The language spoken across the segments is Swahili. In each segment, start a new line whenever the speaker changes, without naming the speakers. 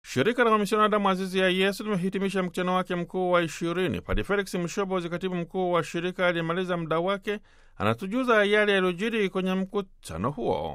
Shirika la Wamisionari Damu Azizi ya Yesu limehitimisha mkutano wake mkuu wa ishirini. Padre Felix Mshobozi, katibu mkuu wa shirika aliyemaliza muda wake, anatujuza yale yaliyojiri kwenye mkutano huo.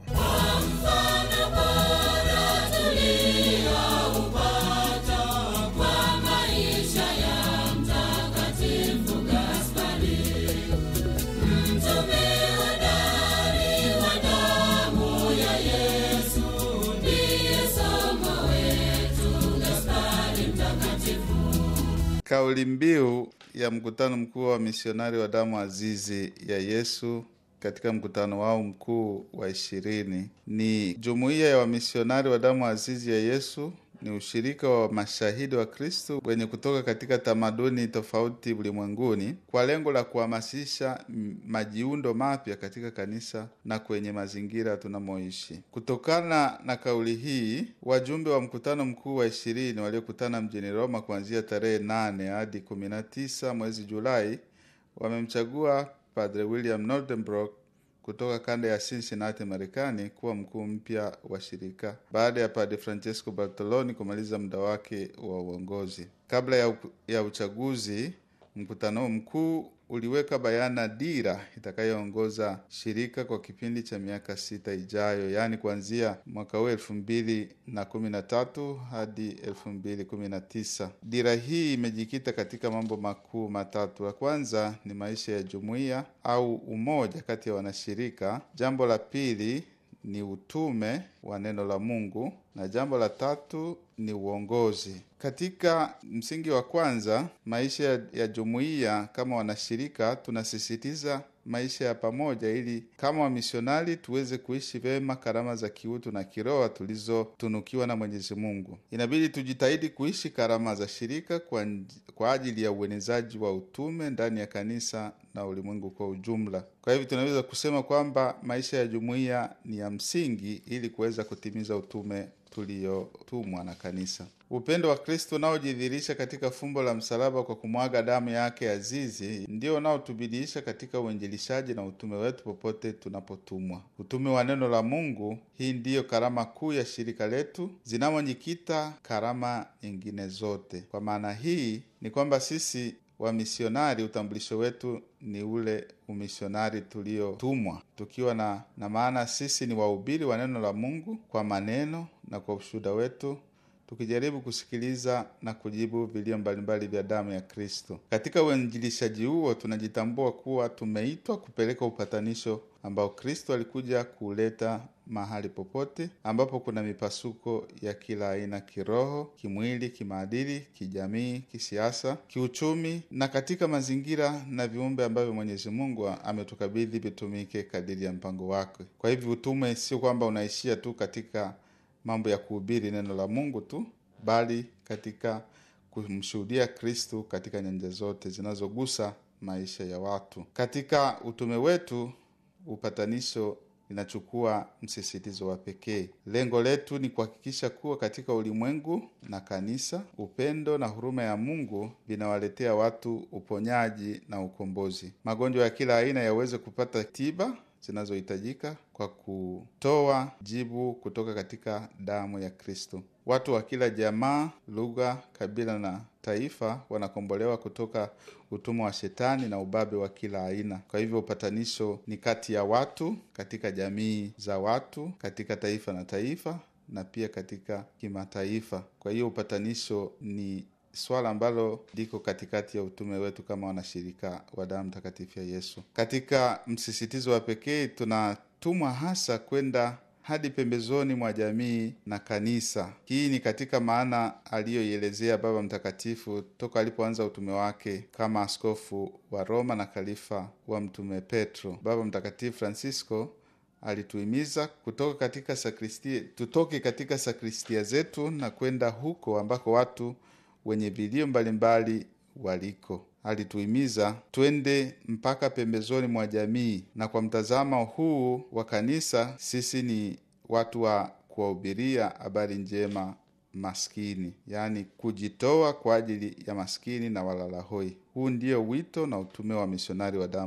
Kauli mbiu ya mkutano mkuu wa misionari wa damu azizi ya Yesu katika mkutano wao mkuu wa ishirini ni jumuiya ya wamisionari wa damu azizi ya Yesu ni ushirika wa mashahidi wa Kristo wenye kutoka katika tamaduni tofauti ulimwenguni kwa lengo la kuhamasisha majiundo mapya katika kanisa na kwenye mazingira tunamoishi. Kutokana na kauli hii, wajumbe wa mkutano mkuu wa ishirini waliokutana mjini Roma kuanzia tarehe nane hadi kumi na tisa mwezi Julai wamemchagua Padre William Nordenbrook kutoka kanda ya Cincinnati, Marekani kuwa mkuu mpya wa shirika baada ya Padre Francesco Bartoloni kumaliza muda wake wa uongozi. Kabla ya, ya uchaguzi, mkutano mkuu uliweka bayana dira itakayoongoza shirika kwa kipindi cha miaka sita ijayo, yaani kuanzia mwaka huu elfu mbili na kumi na tatu hadi elfu mbili kumi na tisa. Dira hii imejikita katika mambo makuu matatu. La kwanza ni maisha ya jumuiya au umoja kati ya wanashirika. Jambo la pili ni utume wa neno la Mungu na jambo la tatu ni uongozi. Katika msingi wa kwanza, maisha ya, ya jumuiya kama wanashirika, tunasisitiza maisha ya pamoja, ili kama wamisionari tuweze kuishi vyema karama za kiutu na kiroho tulizotunukiwa na Mwenyezi Mungu. Inabidi tujitahidi kuishi karama za shirika kwa, kwa ajili ya uenezaji wa utume ndani ya kanisa na ulimwengu kwa ujumla. Kwa hivyo tunaweza kusema kwamba maisha ya jumuiya ni ya msingi ili kuweza kutimiza utume tuliyotumwa na kanisa. Upendo wa Kristo unaojidhihirisha katika fumbo la msalaba kwa kumwaga damu yake azizi ndio unaotubidiisha katika uinjilishaji na utume wetu popote tunapotumwa. Utume wa neno la Mungu, hii ndiyo karama kuu ya shirika letu, zinamojikita karama nyingine zote. Kwa maana hii ni kwamba sisi wamisionari, utambulisho wetu ni ule umisionari tuliotumwa, tukiwa na, na maana sisi ni wahubiri wa neno la Mungu kwa maneno na kwa ushuhuda wetu tukijaribu kusikiliza na kujibu vilio mbalimbali vya damu ya Kristo. Katika uinjilishaji huo tunajitambua kuwa tumeitwa kupeleka upatanisho ambao Kristo alikuja kuuleta mahali popote ambapo kuna mipasuko ya kila aina, kiroho, kimwili, kimaadili, kijamii, kisiasa, kiuchumi na katika mazingira na viumbe ambavyo Mwenyezi Mungu ametukabidhi vitumike kadiri ya mpango wake. Kwa hivyo utume sio kwamba unaishia tu katika mambo ya kuhubiri neno la Mungu tu, bali katika kumshuhudia Kristu katika nyanja zote zinazogusa maisha ya watu. Katika utume wetu, upatanisho linachukua msisitizo wa pekee. Lengo letu ni kuhakikisha kuwa katika ulimwengu na kanisa, upendo na huruma ya Mungu vinawaletea watu uponyaji na ukombozi. Magonjwa ya kila aina yaweze kupata tiba zinazohitajika kwa kutoa jibu kutoka katika damu ya Kristo. Watu wa kila jamaa, lugha, kabila na taifa wanakombolewa kutoka utumwa wa shetani na ubabe wa kila aina. Kwa hivyo upatanisho ni kati ya watu, katika jamii za watu, katika taifa na taifa, na pia katika kimataifa. Kwa hiyo upatanisho ni swala ambalo liko katikati ya utume wetu kama wanashirika wa damu takatifu ya Yesu. Katika msisitizo wa pekee, tunatumwa hasa kwenda hadi pembezoni mwa jamii na kanisa. Hii ni katika maana aliyoielezea Baba Mtakatifu toka alipoanza utume wake kama askofu wa Roma na khalifa wa Mtume Petro. Baba Mtakatifu Francisco alituhimiza kutoka katika sakristia, tutoke katika sakristia zetu na kwenda huko ambako watu wenye vilio mbalimbali waliko. Alituhimiza twende mpaka pembezoni mwa jamii, na kwa mtazamo huu wa kanisa, sisi ni watu wa kuwahubiria habari njema maskini, yaani kujitoa kwa ajili ya maskini na walalahoi. Huu ndio wito na utume wa misionari wa damu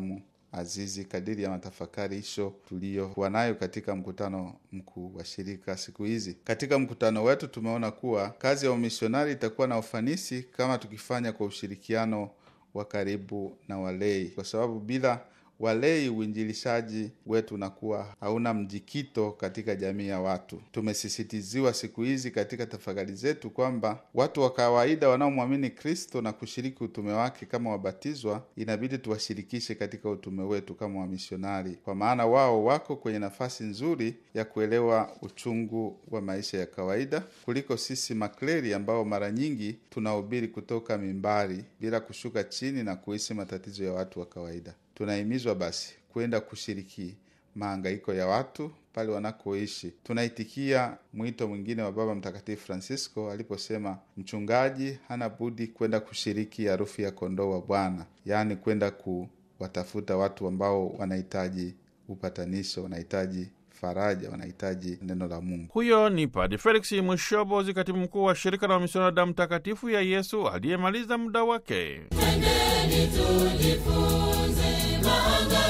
Azizi kadiri ya matafakarisho tuliyokuwa nayo katika mkutano mkuu wa shirika siku hizi. Katika mkutano wetu tumeona kuwa kazi ya umisionari itakuwa na ufanisi kama tukifanya kwa ushirikiano wa karibu na walei, kwa sababu bila walei uinjilishaji wetu unakuwa hauna mjikito katika jamii ya watu. Tumesisitiziwa siku hizi katika tafakari zetu kwamba watu wa kawaida wanaomwamini Kristo na kushiriki utume wake kama wabatizwa, inabidi tuwashirikishe katika utume wetu kama wamisionari, kwa maana wao wako kwenye nafasi nzuri ya kuelewa uchungu wa maisha ya kawaida kuliko sisi makleri ambao mara nyingi tunahubiri kutoka mimbari bila kushuka chini na kuhisi matatizo ya watu wa kawaida. Tunahimizwa basi kwenda kushiriki mahangaiko ya watu pale wanakoishi. Tunaitikia mwito mwingine wa Baba Mtakatifu Francisco aliposema mchungaji hana budi kwenda kushiriki harufu ya kondoo wa Bwana, yaani kwenda kuwatafuta watu ambao wanahitaji upatanisho, wanahitaji faraja, wanahitaji neno la Mungu.
Huyo ni Padre Felix Mwishobozi, katibu mkuu wa shirika la wamisionari damu takatifu ya Yesu aliyemaliza muda wake.
Twendeni tujifunze mahangaiko